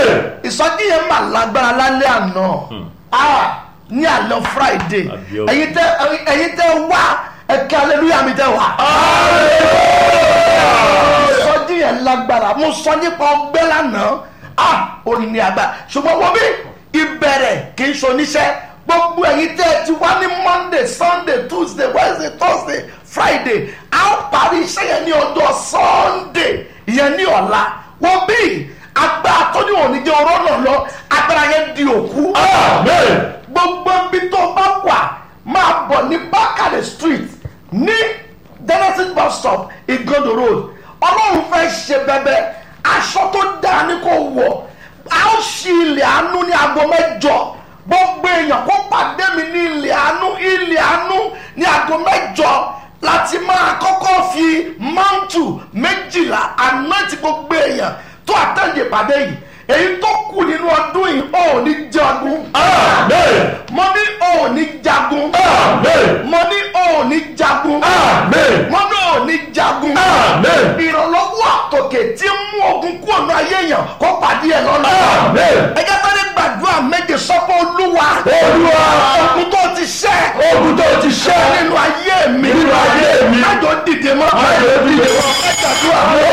ìsọjí yẹn mà lágbára lálẹ́ àná Ah, ní àná friday Àbí o. ẹ̀yin tẹ́ ẹ̀yin tẹ́ wá ẹ̀ka hallelujah mi tẹ́ wá. ìsọjí yẹn lágbára mo sọ nípa ọgbẹ́ lánàá ah orin ní àgbà ṣùgbọ́n wọ́n bí ìbẹ̀rẹ̀ kì í ṣoníṣẹ́ gbogbo ẹ̀yin tẹ́ ẹ ti wá ní monday sunday tuesday wednesday thursday friday a ó parí iṣẹ́ yẹn ní ọjọ́ sunday ìyẹn ní ọ̀la wọ́n bí agbára tó ní òní jẹ́ ọ̀rọ̀ náà lọ agbára yẹn di òkú gbogbo ibi tó bá wà máa bọ̀ ní bákàlẹ̀ street ní genesis bus stop igodo road ọlọ́run fẹ́ ṣe bẹ́bẹ́ aṣọ tó dáa ní kò wọ̀ a ó ṣí ilẹ̀ àánú ní aago mẹ́jọ gbogbo èèyàn kó pàdé mi ní ilẹ̀ àánú ilẹ̀ àánú ní aago mẹ́jọ láti máa kọ́kọ́ fi mántù méjìlá àná ti gbogbo èèyàn tó àtẹ̀yẹ pàdé yìí èyí tó kù nínú ọdún yìí ò ní jagun mo ní ò ní jagun mo ní ò ní jagun mo ní ò ní jagun ìrànlọ́wọ́ àtòkè tí ń mú ogun kúrò ní ayé èèyàn kó pàdé ẹ̀ lọ́nà ẹ jẹ́ sáré gbàdúrà méje sọ́kọ́ olúwa Olúwa. ogun tó ti ṣẹ́ ogun tó ti ṣẹ́ nínú ayé mi Nínú ayé mi. májò dìde mọ́ Májò dìde mọ́. ẹ gbàdúrà